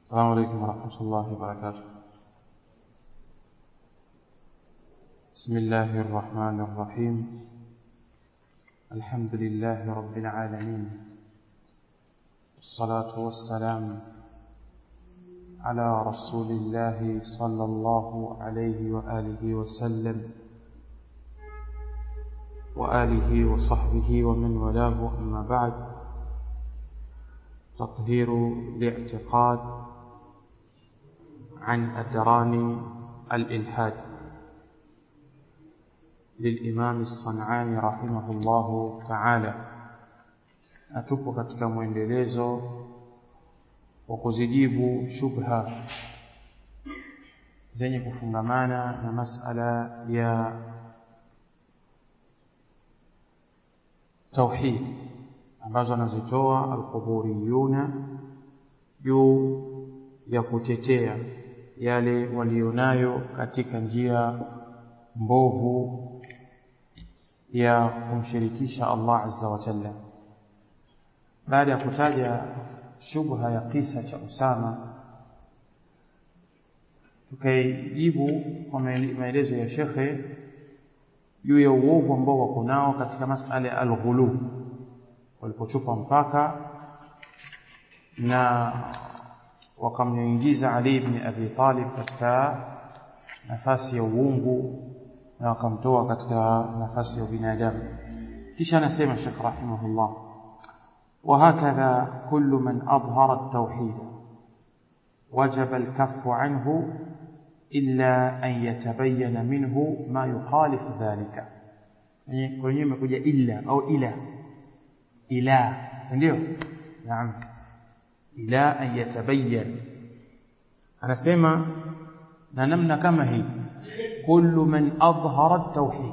السلام عليكم ورحمة الله وبركاته بسم الله الرحمن الرحيم الحمد لله رب العالمين والصلاة والسلام على رسول الله صلى الله عليه وآله وسلم وآله وصحبه ومن والاه أما بعد تطهير الاعتقاد عن أدران الإلحاد للإمام الصنعاني رحمه الله تعالى atupo katika mwendelezo wa kuzijibu shubha zenye kufungamana na masala ya tauhid ambazo anazitoa alquburiyuna juu ya kutetea yale walionayo katika njia mbovu ya kumshirikisha Allah azza wa jalla baada ya kutaja shubha ya kisa cha Usama tukaijibu kwa maelezo ya shekhe juu ya uovu ambao wako nao katika masala ya al-ghulu walipochupa mpaka na wakamnyingiza Ali ibn Abi Talib katika nafasi ya uungu na wakamtoa katika nafasi ya binadamu kisha anasema Sheikh rahimahullah وهكذا كل من أظهر التوحيد وجب الكف عنه إلا أن يتبين منه ما يخالف ذلك يعني kwenye imekuja illa au ila ila ndio naam ila an yatabayyan anasema na namna kama hii kullu man adhhara at-tauhid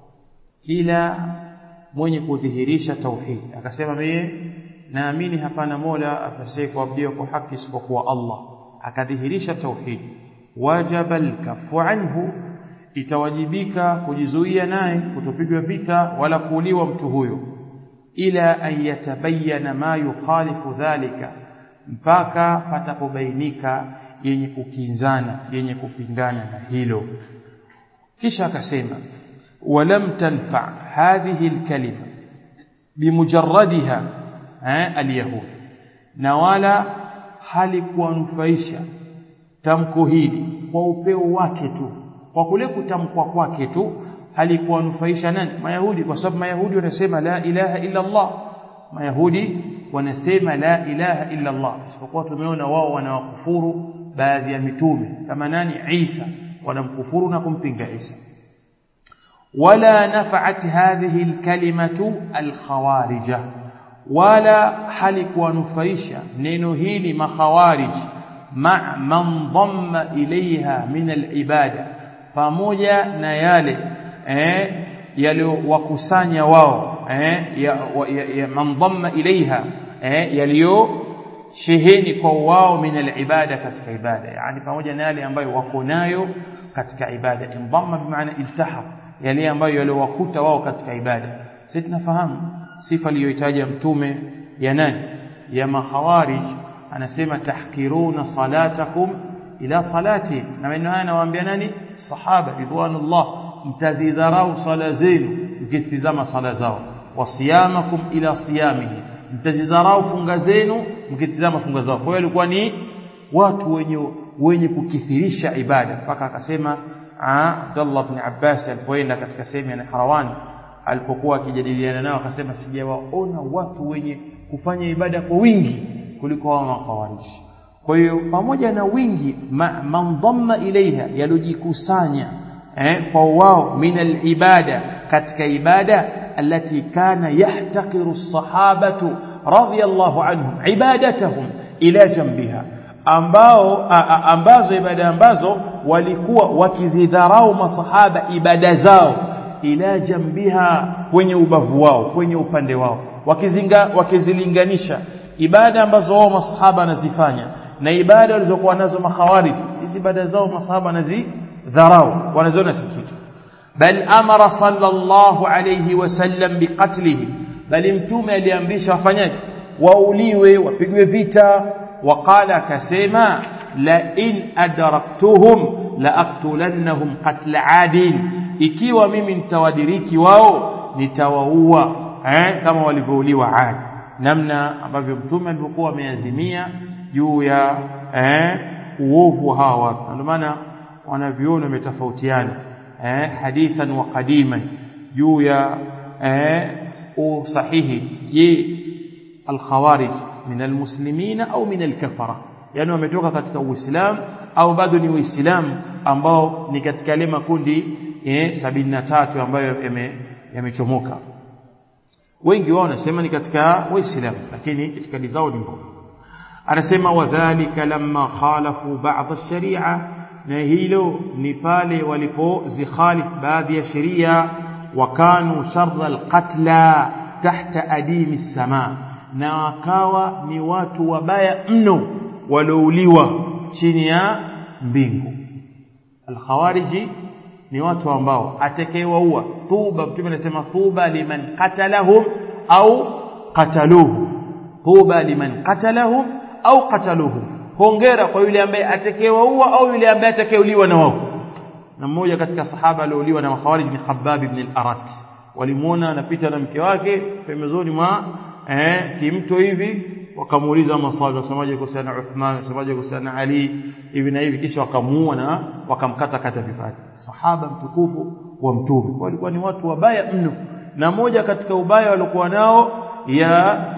kila mwenye kudhihirisha tauhid akasema mimi naamini hapana mola apasaye kuabudiwa kwa haki isipokuwa Allah akadhihirisha tauhid wajaba al-kaffu anhu itawajibika kujizuia naye kutopigwa vita wala kuuliwa mtu huyo ila an yatabayyana ma yukhalifu dhalika mpaka patapobainika yenye kukinzana yenye kupingana na hilo kisha akasema walam tanfa hadhihi alkalima bimujarradiha alyahud na wala halikuwanufaisha tamko hili kwa upeo wake tu kwa kule kutamkwa kwake tu halikuwanufaisha nani mayahudi kwa sababu mayahudi wanasema la ilaha illa Allah mayahudi wanasema la ilaha illa Allah isipokuwa tumeona wao wanawakufuru baadhi ya mitume kama nani Isa wanamkufuru na kumpinga Isa wala nafa'at hadhihi alkalimatu alkhawarija wala halikuwanufaisha neno hili makhawarij ma man dhamma ilaiha min alibada pamoja na yale eh yaliyowakusanya wao eh ya, ya, ya man dhamma ilaiha eh yaliyo sheheni kwa wao min alibada katika ibada yani pamoja na yale ambayo wako nayo katika ibada indhamma bimaana iltaha yale ambayo yaliyowakuta wao katika ibada sisi tunafahamu sifa aliyoitaja mtume ya nani ya makhawarij anasema tahkiruna salatakum ila salati na maneno haya anawaambia nani sahaba ridwanullah mtadhidharau sala zenu mkitizama sala zao wasiyamakum ila siyamihi mtazidharau funga zenu mkitizama funga zao kwa hiyo alikuwa ni watu wenye wenye kukithirisha ibada mpaka akasema Abdullah ibn Abbas alipoenda katika sehemu ya Harawani alipokuwa akijadiliana nao akasema sijawaona watu wenye kufanya ibada kwa wingi kuliko hao makawarishi kwa hiyo pamoja na wingi man dhamma ilaiha yalojikusanya eh, kwa wao min alibada katika ibada التي كان يحتقر الصحابة رضي الله عنهم عبادتهم إلى جنبها ambao ambazo ibada ambazo walikuwa wakizidharau masahaba ibada zao ila jambiha kwenye ubavu wao kwenye upande wao wakizinga wakizilinganisha ibada ambazo wao masahaba wanazifanya na ibada walizokuwa nazo makhawarij hizi ibada zao masahaba wanazidharau wanaziona si kitu bal amara sallallahu alayhi wasallam biqatlihim bali mtume aliamrisha wafanyaje wauliwe wapigwe vita waqala akasema la in adraktuhum la aktulannahum qatla adin ikiwa mimi nitawadiriki wao nitawaua eh, kama walivyouliwa Ad namna ambavyo mtume alivyokuwa ameazimia juu ya eh, uovu wa hawa watu ndio maana wanaviona umetofautiana eh, hadithan wa qadiman juu ya eh, usahihi je alkhawarij min almuslimina au min alkafara yani wametoka katika uislamu au bado ni uislamu ambao ni katika yale makundi eh, sabini na tatu ambayo yamechomoka yame wengi wao wanasema ni katika waislamu lakini itikadi zao ni mbovu anasema wadhālika lamma khalafu ba'd ash-shari'a na hilo ni pale walipozikhalif baadhi ya sheria wakanu sharra al-qatla tahta adimi as-sama na wakawa ni watu wabaya mno walouliwa chini ya mbingu al-khawariji ni watu ambao atakayewaua tuba mtume anasema tuba liman qatalahum au qataluhu tuba liman qatalahum au qataluhu hongera kwa yule ambaye atakayewaua au yule ambaye atakayeuliwa na wao na mmoja katika sahaba aliouliwa na makhawarij ni Khabbab ibn al-Arat walimuona anapita na mke wake pembezoni mwa eh kimto hivi wakamuuliza maswali wasemaje kuhusiana na Uthman wasemaje kuhusiana na Ali hivi na hivi kisha wakamuua na wakamkata kata vipande sahaba mtukufu wa mtume walikuwa ni watu wabaya mno na moja katika ubaya walikuwa nao ya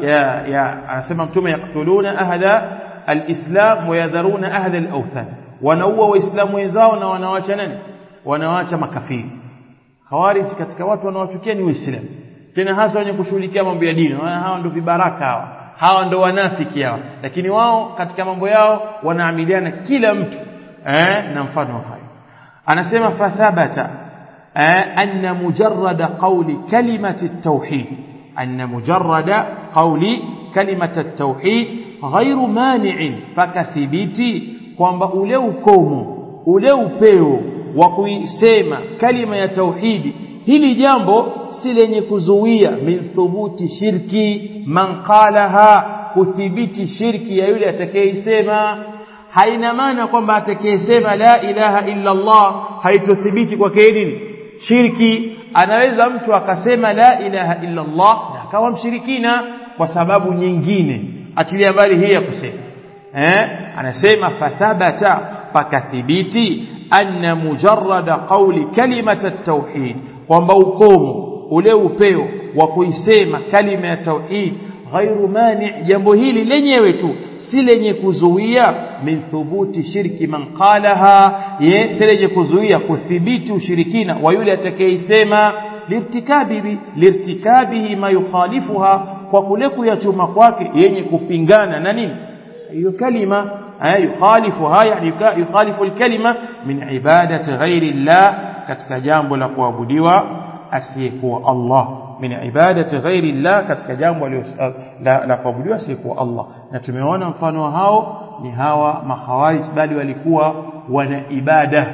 ya ya anasema mtume yaktuluna ahla alislam wa yadharuna ahla alawthan wanaua waislamu wenzao na wanawacha nani wanawacha makafiri khawarij katika watu wanawachukia ni waislamu tena hasa wenye kushughulikia mambo ya dini hawa ndio vibaraka hawa hawa ndo wanafiki hawa lakini wao katika mambo yao wanaamiliana kila mtu eh, na mfano hayo anasema fathabata eh, anna mujarrada qawli kalimati at-tauhid anna mujarrada qawli kalimati at-tauhid ghairu mani'in fakathibiti kwamba ule ukomo ule upeo wa kuisema kalima ya tauhidi hili jambo si lenye kuzuia min thubuti shirki man qalaha kuthibiti shirki ya yule atakayeisema haina maana kwamba atakayesema la ilaha illa Allah haitothibiti kwake nini shirki anaweza mtu akasema la ilaha illa Allah na akawa mshirikina kwa sababu nyingine achilia mbali hii ya kusema eh anasema fathabata pakathibiti anna mujarrada qawli kalimata at-tauhid kwamba ukomo ule upeo wa kuisema kalima ya tauhid ghairu mani jambo hili lenyewe tu si lenye kuzuia min thubuti shirki man qalaha ye si lenye kuzuia kuthibiti ushirikina wa yule atakayeisema lirtikabihi lirtikabihi ma yukhalifuha kwa kule kuyachuma kwake yenye kupingana na nini hiyo kalima yukhalifuha yani yukhalifu alkalima min ibadati ghairi llah katika jambo la kuabudiwa asiyekuwa Allah min ibadati ghairi llah katika jambo la, la kuabudiwa asiyekuwa Allah na tumeona mfano wa hao ni hawa makhawarij bali walikuwa wana ibada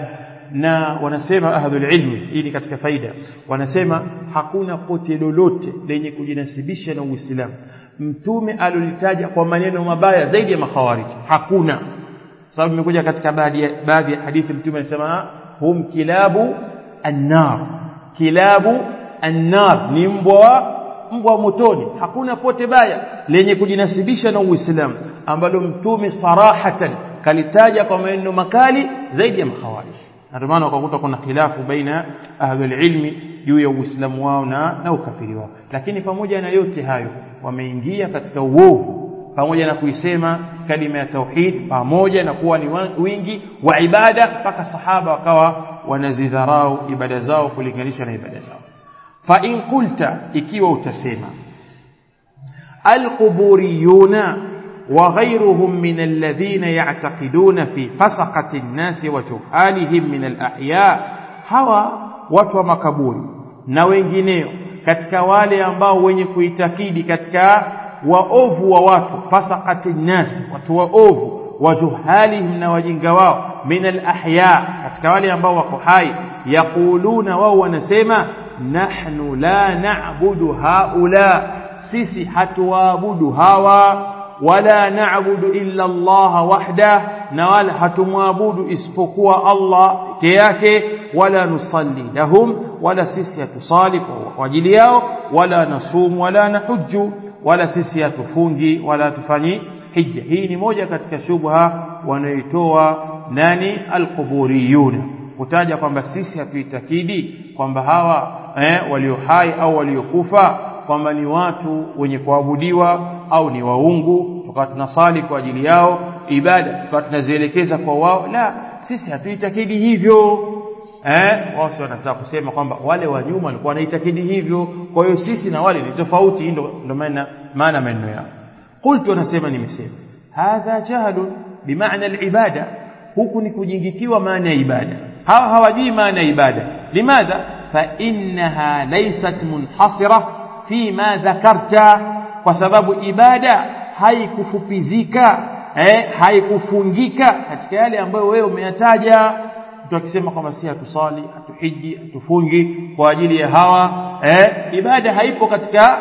na wanasema ahlul ilmi hii ni katika faida wanasema hakuna pote lolote lenye kujinasibisha na Uislamu mtume alolitaja kwa maneno mabaya zaidi ya makhawarij hakuna sababu imekuja katika baadhi ya baadhi ya hadithi mtume anasema hum kilabu annar kilabu annar ni mbwa mbwa motoni hakuna pote baya lenye kujinasibisha na Uislamu ambalo mtume sarahatan kalitaja kwa maneno makali zaidi ya makhawarij ndio maana ukakuta kuna khilafu baina ahlul ilmi juu ya uislamu wao na na ukafiri wao lakini pamoja na yote hayo wameingia katika uovu pamoja na kuisema kalima ya tauhid pamoja na kuwa ni wingi wa ibada mpaka sahaba wakawa wanazidharau ibada zao kulinganisha na ibada zao fa in qulta ikiwa utasema alquburiyuna وغيرهم من الذين يعتقدون في فسقة الناس وجهالهم من الأحياء hawa watu wa makaburi na wengineo katika wale ambao wenye kuitakidi katika waovu wa watu fasaqati nnas watu waovu wajuhalihim na wajinga wao min alahya katika wale ambao wako hai yaquluna wao wanasema nahnu la na'budu haula sisi hatuwaabudu hawa wala na'budu illa Allah wahda na wala hatumwabudu isipokuwa Allah peke yake wala nusalli lahum wala sisi hatusali kwa ajili yao wala nasumu wala nahujju wala sisi hatufungi wala tufanyi hija hii ni moja katika shubha wanaitoa nani alquburiyuna kutaja kwamba sisi hatuitakidi kwamba hawa eh, walio hai au waliokufa kwamba ni watu wenye kuabudiwa au ni waungu tukawa tunasali kwa ajili yao ibada tukawa tunazielekeza kwa wao la sisi hatuitakidi hivyo eh wao wanataka kusema kwamba wale wa nyuma walikuwa wanaitakidi hivyo kwa hiyo sisi na wale ni tofauti ndio ndio maana maana maneno yao qultu anasema nimesema hadha jahlun bimaana alibada huku ni kujingikiwa maana ya ibada hawa hawajui maana ya ibada limadha fa innaha laysat munhasira fi ma dhakarta kwa sababu ibada haikufupizika eh haikufungika katika yale ambayo wewe umeyataja mtu akisema kwamba si hatusali hatuhiji hatufungi kwa ajili ya hawa eh ibada haipo katika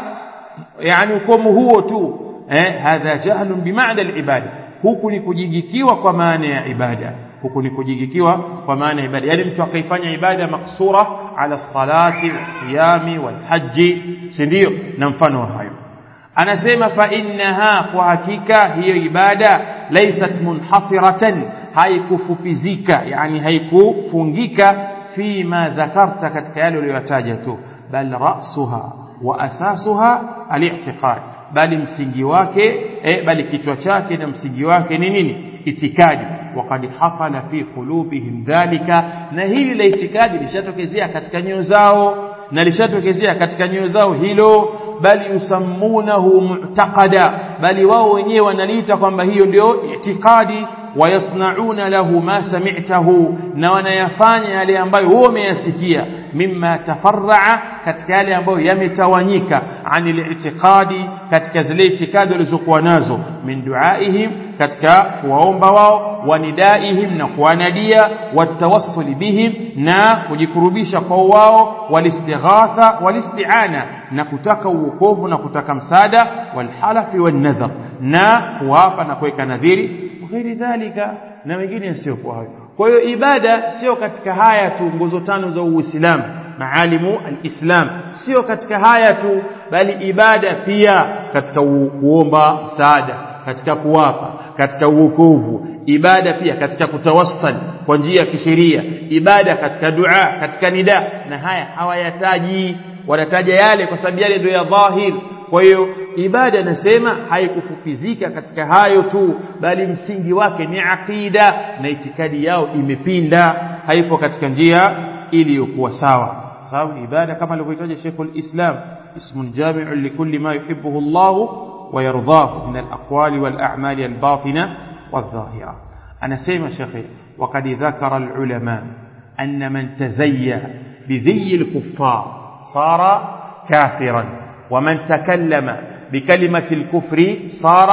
yani ukomo huo tu eh hadha jahlun bimaana alibada huku ni kujigikiwa kwa maana ya ibada huku ni kujigikiwa kwa maana ya ibada yani mtu akaifanya ibada maksura ala salati wasiyami walhaji si ndio na mfano wa hayo anasema fa innaha kwa hakika hiyo ibada laysat munhasiratan haikufupizika yani haikufungika fima dhakarta katika yale uliyotaja tu bal ra'suha wa asasuha al-i'tiqad bali msingi wake eh, bali kichwa chake na msingi wake ni nini itikadi waqad hasala fi qulubihim dhalika na hili la itikadi lishatokezea katika nyoyo zao na lishatokezea katika nyoyo zao hilo bali yusammunahu mu'taqada bali wao wenyewe wanaliita kwamba hiyo ndio itikadi wayasnauna lahu ma sami'tahu na wanayafanya yale ambayo wewe umeyasikia mimma tafarraa katika yale ambayo yametawanyika anil i'tiqadi katika zile itikadi walizokuwa nazo min duaihim katika kuwaomba wao wanidaihim na kuwanadia watawassuli bihim na kujikurubisha kwa wao walistighatha walisti'ana na kutaka uokovu na kutaka msaada walhalafi wanadhar na kuwapa na kuweka nadhiri ghairi dhalika na wengine yasiyokuwa hayo kwa hiyo ibada sio katika haya tu nguzo tano za uislamu maalimu alislam sio katika haya tu bali ibada pia katika kuomba msaada katika kuwapa katika uokovu ibada pia katika kutawassal kwa njia ya kisheria ibada katika dua katika nida na haya hawayataji wanataja yale kwa sababu yale ndio ya dhahir kwa hiyo ibada nasema haikufupizika katika hayo tu bali msingi wake ni aqida na itikadi yao imepinda haipo katika njia iliyokuwa sawa sababu ibada kama alivyotaja Sheikhul Islam ismun jami'un likulli ma yuhibbuhu Allah wa yardahu min al-aqwali wal a'mali al-batina wadh-dhahira anasema Sheikh وقد ذكر العلماء أن من تزيى بزي الكفار صار كافرا ومن تكلم بكلمة الكفر صار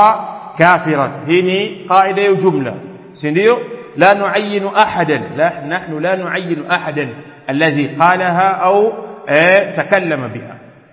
كافرا هني قاعدة جملة سنديو لا نعين أحدا لا نحن لا نعين أحدا الذي قالها أو اه تكلم بها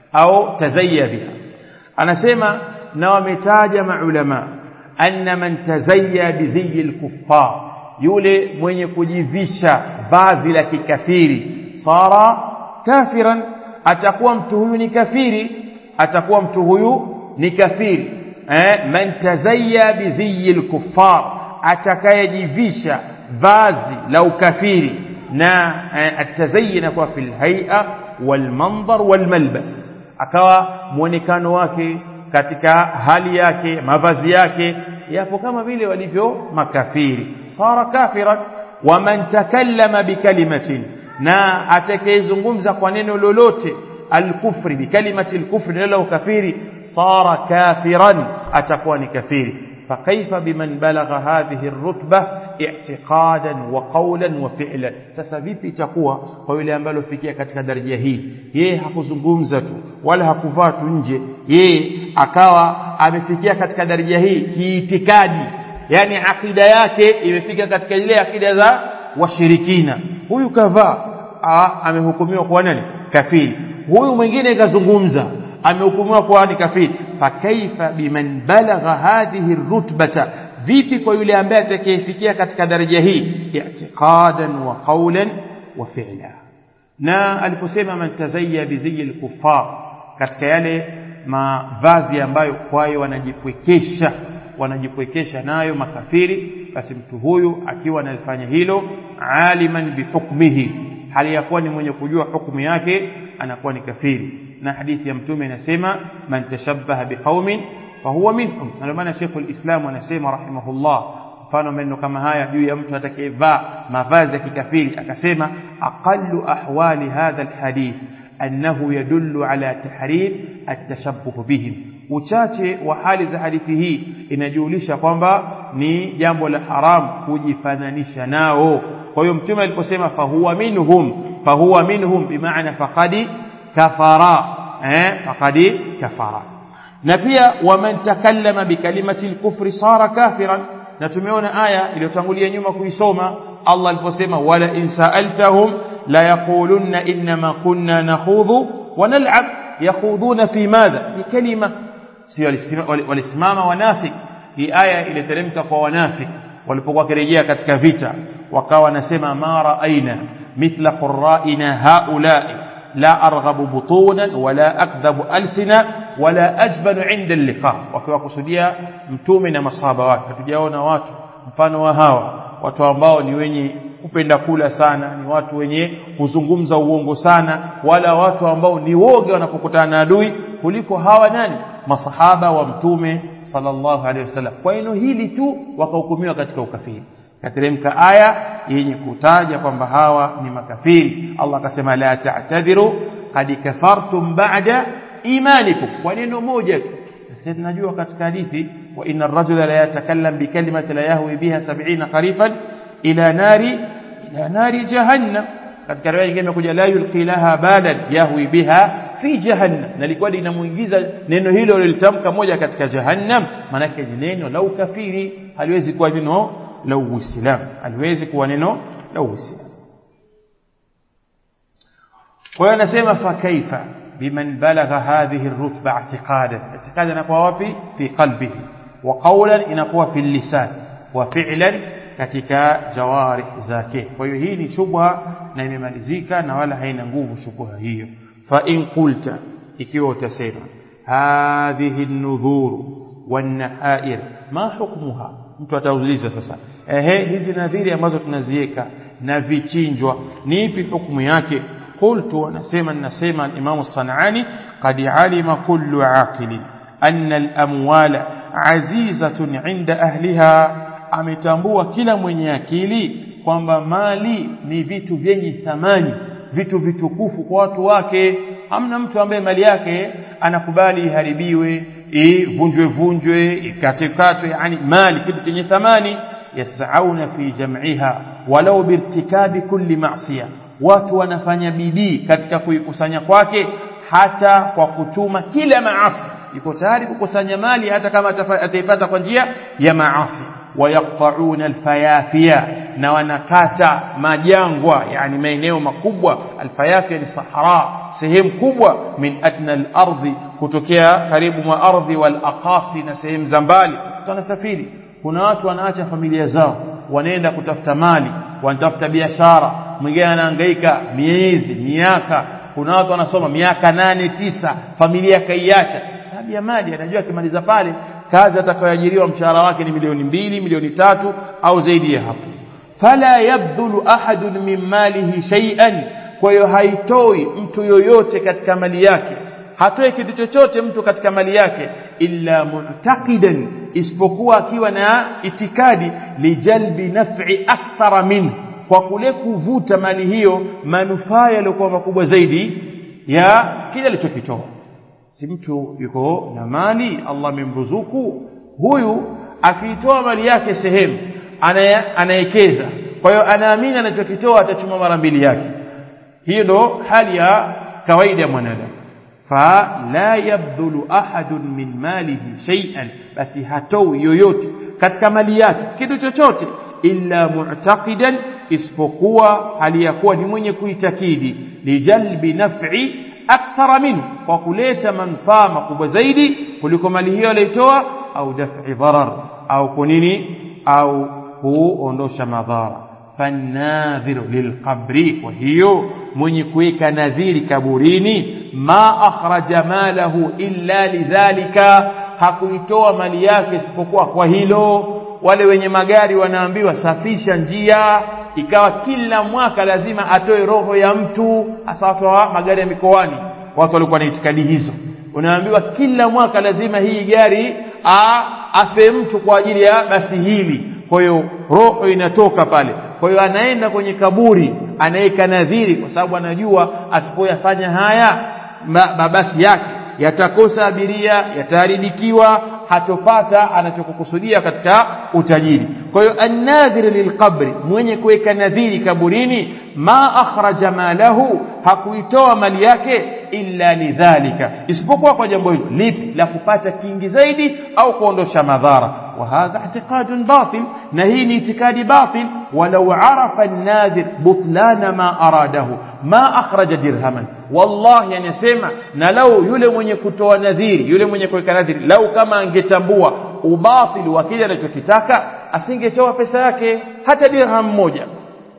أو تزي بها أنا سيما نومتاج مع علماء أن من تزيى بزي الكفار yule mwenye kujivisha vazi la kikafiri sara kafiran atakuwa mtu huyu ni kafiri atakuwa mtu huyu ni kafiri eh man tazayya biziyi al-kuffar atakayejivisha vazi la ukafiri na eh, atazayyin kwa fil hay'a wal mandhar wal malbas akawa muonekano wake katika hali yake mavazi yake yapo kama vile walivyo makafiri sara kafiran waman takallama bikalimatin na atakayezungumza kwa neno lolote alkufri bikalimati alkufri neno ukafiri sara kafiran atakuwa ni kafiri فكيف بمن بلغ هذه الرتبة اعتقادا وقولا وفعلا sasa vipi itakuwa kwa yule ambaye alifikia katika daraja hii yeye hakuzungumza tu wala hakuvaa tu nje yeye akawa amefikia katika daraja hii kiitikadi yani akida yake imefika katika ile akida za washirikina huyu kavaa amehukumiwa kwa nani kafiri huyu mwingine kazungumza amehukumiwa kuwa ni kafiri fakaifa biman balagha hadhihi rutbata vipi kwa yule ambaye atakayefikia katika daraja hii i'tiqadan wa qawlan wa fi'la na aliposema man tazayya biziyi al-kuffar katika yale mavazi ambayo kwayo wanajipwekesha wanajipwekesha nayo makafiri basi mtu huyu akiwa analifanya hilo aliman bihukmihi hali ya kuwa ni mwenye kujua hukumu yake anakuwa ni kafiri na hadithi ya mtume inasema man tashabbaha biqaumin fahuwa minhum ndio maana Sheikh al-Islam anasema rahimahullah mfano maneno kama haya juu ya mtu atakayevaa mavazi ya kikafiri akasema aqallu ahwali hadha alhadith annahu yadullu ala tahrim at-tashabbuh bihim uchache wa hali za hadithi hii inajulisha kwamba ni jambo la haram kujifananisha nao kwa hiyo mtume aliposema fahuwa minhum fahuwa minhum bimaana faqadi kafara eh faqadi kafara na pia waman takallama bikalimati al-kufri sara kafiran na tumeona aya iliyotangulia nyuma kuisoma Allah aliposema wala in sa'altahum la yaqulunna inma kunna nakhudhu wa nal'ab yakhudhuna fi madha fi kalima si walisimama wanafik hii aya iliteremka kwa wanafik walipokuwa kirejea katika vita wakawa wanasema ma ra'aina mithla qurra'ina haula'i la arghabu butunan wala akdhabu alsina wala ajbanu inda al-liqa wakiwa kusudia mtume na masahaba wake hatujaona watu mfano wa hawa watu ambao ni wenye kupenda kula sana ni watu wenye kuzungumza uongo sana wala watu ambao ni woga wanapokutana na adui kuliko hawa nani masahaba wa mtume sallallahu alaihi wasallam kwa eneo hili tu wakahukumiwa katika ukafiri kateremka aya yenye kutaja kwamba hawa ni makafiri Allah akasema la ta'tadhiru qad kafartum ba'da imanikum kwa neno moja sasa tunajua katika hadithi wa inna ar-rajula la yatakallam bi kalimati la yahwi biha 70 qarifan ila nari ila nari jahannam katika riwaya nyingine imekuja la yulqi laha balan yahwi biha fi jahannam na likuwa linamuingiza neno hilo lilitamka moja katika jahannam manake ni neno la ukafiri haliwezi kuwa neno la uislamu haliwezi kuwa neno la uislamu kwa hiyo anasema fa kaifa biman balagha hadhihi ar-rutba i'tiqadan i'tiqadan inakuwa wapi fi qalbihi wa qawlan inakuwa fi lisan wa fi'lan katika jawarih zake kwa hiyo hii ni shubha na imemalizika na wala haina nguvu shubha hiyo fa in qulta ikiwa utasema hadhihi an-nudhur wan-nahair ma hukmuha mtu atauliza sasa ehe hizi nadhiri ambazo tunaziweka na vichinjwa ni ipi hukumu yake qultu anasema ninasema al-Imam Sanani qad alima kullu aqil anna al-amwala azizatun 'inda ahliha ametambua kila mwenye akili kwamba mali ni vitu vyenye thamani vitu vitukufu kwa watu wake hamna mtu ambaye mali yake anakubali iharibiwe ivunjwe vunjwe ikatekatwe yani mali kitu chenye thamani yasauna fi jam'iha walau birtikabi kulli ma'siya watu wanafanya bidii katika kuikusanya kwake hata kwa kutuma kila maasi yuko tayari kukusanya mali hata kama ataipata kwa njia ya maasi wayaqta'una alfayafia na wanakata majangwa yani maeneo makubwa alfayafia ni sahara sehemu kubwa min adna al-ardhi kutokea karibu mwa ardhi wal aqasi na sehemu za mbali tunasafiri kuna watu wanaacha familia zao wanaenda kutafuta mali wanatafuta biashara mwingine anahangaika miezi miaka kuna watu wanasoma miaka nane tisa familia kaiacha sababu ya mali anajua akimaliza pale kazi atakayoajiriwa mshahara wake ni milioni mbili milioni tatu au zaidi ya hapo fala yabdhulu ahadun min malihi shay'an kwa hiyo haitoi mtu yoyote katika mali yake hatoi kitu chochote mtu katika mali yake illa mu'taqidan isipokuwa akiwa na itikadi lijalbi naf'i akthara min kwa kule kuvuta mali hiyo manufaa yaliyokuwa makubwa zaidi ya kile alichokitoa si mtu yuko na mali Allah amemruzuku huyu akiitoa mali yake sehemu anayekeza kwa hiyo anaamini anachokitoa atachuma mara mbili yake hiyo ndo hali ya kawaida ya mwanadamu fala yabdhulu ahadun min malihi shay'an basi hatoi yoyote katika mali yake kitu chochote illa mu'taqidan isipokuwa hali ya kuwa ni mwenye kuitakidi lijalbi naf'i akthara minhu kwa kuleta manufaa makubwa zaidi kuliko mali hiyo aliyotoa au daf'i dharar au kunini au kuondosha madhara fanadhiru lilqabri kwa hiyo mwenye kuweka nadhiri kaburini ma akhraja malahu illa lidhalika hakuitoa mali yake isipokuwa kwa hilo wale wenye magari wanaambiwa safisha njia ikawa kila mwaka lazima atoe roho ya mtu hasa watu wa magari ya mikoani watu walikuwa na itikadi hizo unaambiwa kila mwaka lazima hii gari a, afe mtu kwa ajili ya basi hili kwa hiyo roho inatoka pale kwa hiyo anaenda kwenye kaburi anaweka nadhiri kwa sababu anajua asipoyafanya haya mabasi yake yatakosa abiria yataharibikiwa hatopata anachokukusudia katika utajiri kwa hiyo annadhir lilqabri mwenye kuweka nadhiri kaburini ma akhraja malahu hakuitoa mali yake illa lidhalika isipokuwa kwa jambo hilo lipi la kupata kingi zaidi au kuondosha madhara وهذا اعتقاد باطل نهي اعتقاد باطل ولو عرف الناذر بطلان ما أراده ما أخرج درهما والله يعني سيما نلو يule mwenye kutoa nadhiri yule mwenye kuweka nadhiri lau kama angetambua ubatili wa kile anachokitaka asingetoa pesa yake hata dirham moja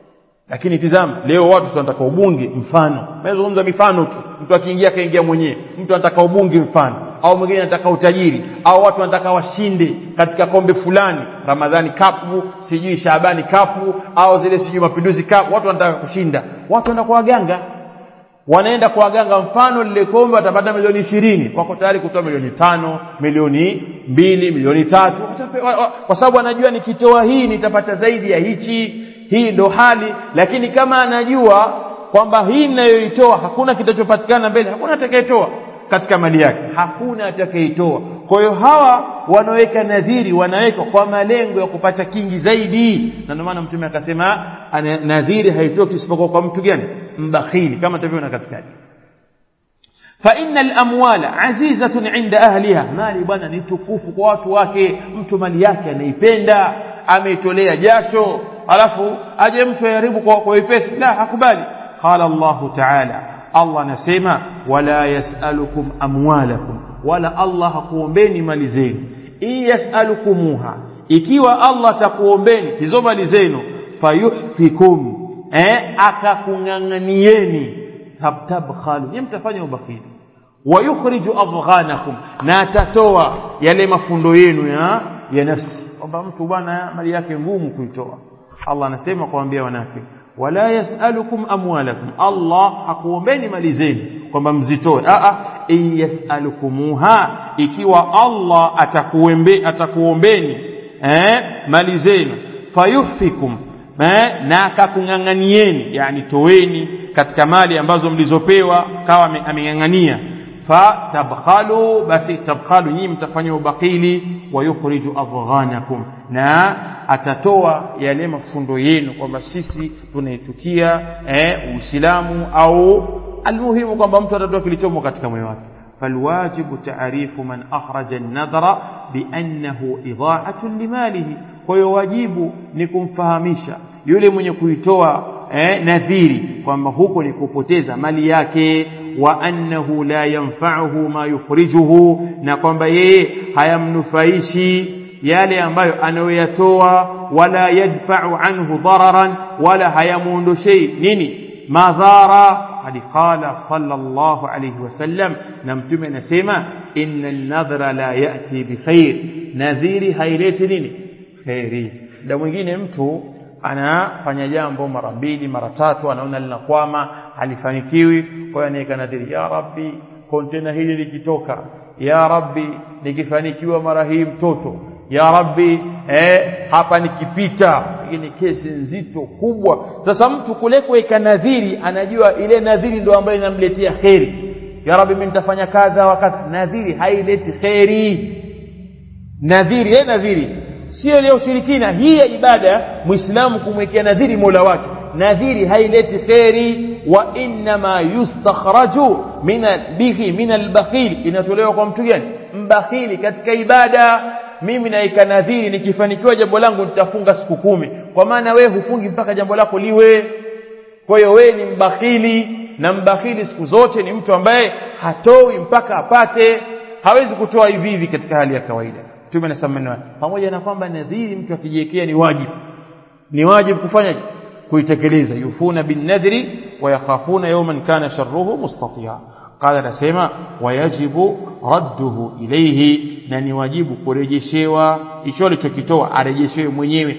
lakini tizama leo watu wanataka ubunge mfano nazungumza mifano tu mtu akiingia akaingia mwenyewe mtu anataka ubunge mfano au mwingine anataka utajiri au watu wanataka washinde katika kombe fulani ramadhani kapu sijui shabani kapu au zile sijui mapinduzi kapu watu wanataka kushinda watu wanaenda kwa waganga wanaenda kwa waganga mfano lile kombe watapata milioni ishirini wako tayari kutoa milioni tano milioni mbili milioni tatu kwa sababu anajua nikitoa hii nitapata zaidi ya hichi hii ndo hali lakini kama anajua kwamba hii ninayoitoa hakuna kitachopatikana mbele hakuna atakayetoa katika mali yake hakuna atakayeitoa kwa hiyo hawa wanaoweka nadhiri wanaweka kwa malengo ya kupata kingi zaidi na ndio maana mtume akasema nadhiri haitoki isipokuwa kwa mtu gani mbakhili kama tavyoona katika فإن الأموال عزيزة عند أهلها مالي bwana ni tukufu kwa watu wake mtu mali yake anaipenda ameitolea jasho alafu aje mtu yaribu kwa kwa wepesi la hakubali qala Allah ta'ala Allah anasema wala yasalukum amwalakum wala Allah hakuombeni mali zenu in yasalukumuha ikiwa Allah atakuombeni hizo mali zenu fayuhfikum eh akakung'ang'anieni tabtabkhalu ni mtafanya ubakili wayukhriju adghanakum na atatoa yale mafundo yenu ya ya nafsi kwamba mtu bwana mali yake ngumu kuitoa Allah anasema kuambia wanafiki wala yasalukum amwalakum Allah hakuombeni mali zenu kwamba mzitoe a a in yasalukumuha ikiwa Allah atakuombe atakuombeni eh mali zenu fayuhfikum eh, na akakung'ang'anieni yani toweni katika mali ambazo mlizopewa kawa ameng'ang'ania fatabkhalu basi tabkhalu nyinyi mtafanya ubakili wa yukhriju adghanakum na atatoa yale mafundo yenu kwamba sisi tunaitukia eh, Uislamu au almuhimu kwamba mtu atatoa kilichomo katika moyo wake فالواجب تعريف من أخرج النذر بأنه إضاعة لماله kwa wajibu ni kumfahamisha yule mwenye kuitoa eh, nadhiri kwamba huko ni kupoteza mali yake wa annahu la yanfa'uhu ma yukhrijuhu na kwamba yeye hayamnufaishi yale ambayo anayoyatoa wala yadfa'u anhu dararan wala hayamuondoshei nini madhara hadi qala sallallahu alayhi wasallam na mtume anasema inna an-nadhra la ya'ti bi khair nadhiri haileti nini khairi muda mwingine mtu anafanya jambo mara mbili mara tatu anaona linakwama halifanikiwi kwa hiyo anaweka nadhiri ya rabbi kontena hili likitoka ya rabbi nikifanikiwa mara hii mtoto ya rabbi eh, hapa nikipita hii ni kesi nzito kubwa sasa mtu kule kuweka nadhiri anajua ile nadhiri ndio ambayo inamletea kheri ya rabbi mimi nitafanya kadha wakati nadhiri haileti kheri nadhiri eh nadhiri sio ile ushirikina hii ya ibada muislamu kumwekea nadhiri mola wake nadhiri haileti kheri wa inma yustakhraju min bihi min albakhil inatolewa kwa mtu gani mbakhili katika ibada mimi naika nadhiri nikifanikiwa jambo langu nitafunga siku kumi kwa maana wewe hufungi mpaka jambo lako liwe kwa hiyo wewe ni mbakhili na mbakhili siku zote ni mtu ambaye hatoi mpaka apate hawezi kutoa hivi hivi katika hali ya kawaida mtume anasema maneno pamoja na kwamba nadhiri mtu akijiwekea ni wajibu ni wajibu kufanya kuitekeleza yufuna bin nadhri wa yakhafuna yawman kana sharruhu mustatia qala anasema wayajibu radduhu ilayhi na ni wajibu kurejeshewa hicho alichokitoa arejeshewe mwenyewe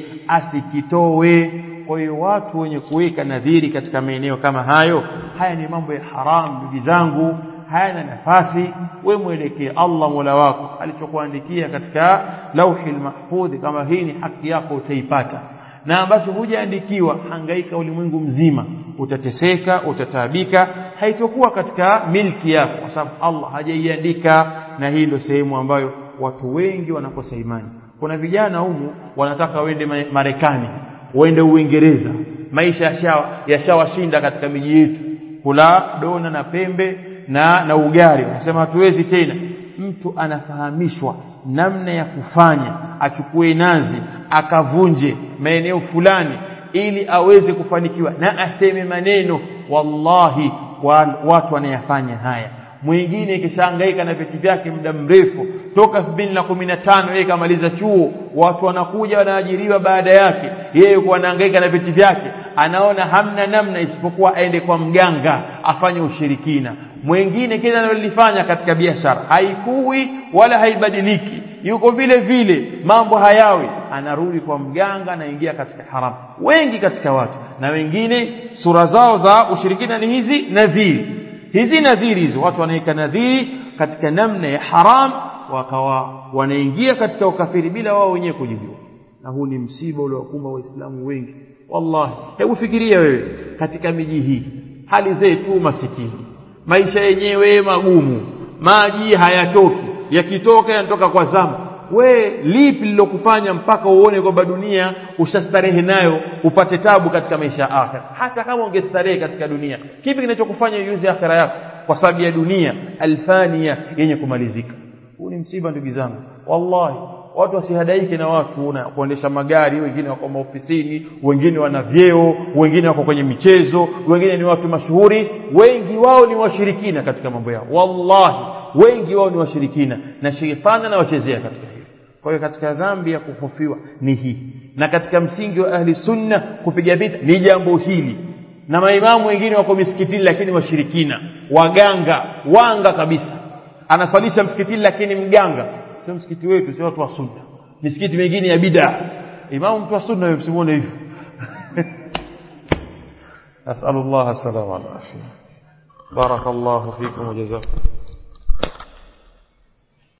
asikitowe kwa hiyo watu wenye kuweka nadhiri katika maeneo kama hayo haya ni mambo ya haramu ndugu zangu hayana nafasi we mwelekee Allah Mola wako alichokuandikia katika lauhi mahfudhi kama hii ni haki yako utaipata na ambacho hujaandikiwa hangaika ulimwengu mzima utateseka utataabika haitokuwa katika milki yako kwa sababu Allah hajaiandika na hii ndio sehemu ambayo watu wengi wanakosa imani kuna vijana humu wanataka waende Marekani waende Uingereza maisha yashawa yashawashinda katika miji yetu kula dona na pembe na na ugari wanasema hatuwezi tena mtu anafahamishwa namna ya kufanya achukue nazi akavunje maeneo fulani ili aweze kufanikiwa na aseme maneno wallahi watu wanayafanya haya mwingine kishahangaika na vitu vyake muda mrefu toka 2015 yeye kamaliza chuo watu wanakuja wanaajiriwa baada yake yeye yuko anahangaika na vitu vyake anaona hamna namna isipokuwa aende kwa mganga afanye ushirikina mwingine kile analolifanya katika biashara haikui wala haibadiliki yuko vile vile mambo hayawi anarudi kwa mganga anaingia katika haramu wengi katika watu na wengine sura zao za ushirikina ni hizi nadhiri hizi nadhiri hizo watu wanaweka nadhiri katika namna ya haram wakawa wanaingia katika ukafiri bila wao wenyewe kujijua na huu ni msiba uliowakumba waislamu wengi wallahi hebu fikiria wewe katika miji hii hali zetu masikini maisha yenyewe magumu maji hayatoki yakitoka yanatoka kwa zama we lipi lilokufanya mpaka uone kwamba dunia ushastarehe nayo upate tabu katika maisha ya akhira hata kama ungestarehe katika dunia kipi kinachokufanya uiuze akhira yako kwa sababu ya dunia alfania yenye kumalizika huu ni msiba ndugu zangu wallahi watu wasihadaike na watu na kuendesha magari wengine wako maofisini wengine wana vyeo wengine wako kwenye michezo wengine ni watu mashuhuri wengi wao ni washirikina katika mambo yao wallahi wengi wao ni washirikina na shetani anawachezea katika hilo kwa hiyo katika dhambi ya kuhofiwa ni hii na katika msingi wa ahli sunna kupiga vita ni jambo hili na maimamu wengine wako misikitini lakini washirikina waganga wanga kabisa anaswalisha msikitini lakini mganga sio msikiti wetu sio watu wa sunna misikiti mingine ya bid'a imamu mtu wa sunna wewe msimuone hivyo asallallahu alaihi wasallam barakallahu fikum wa jazakum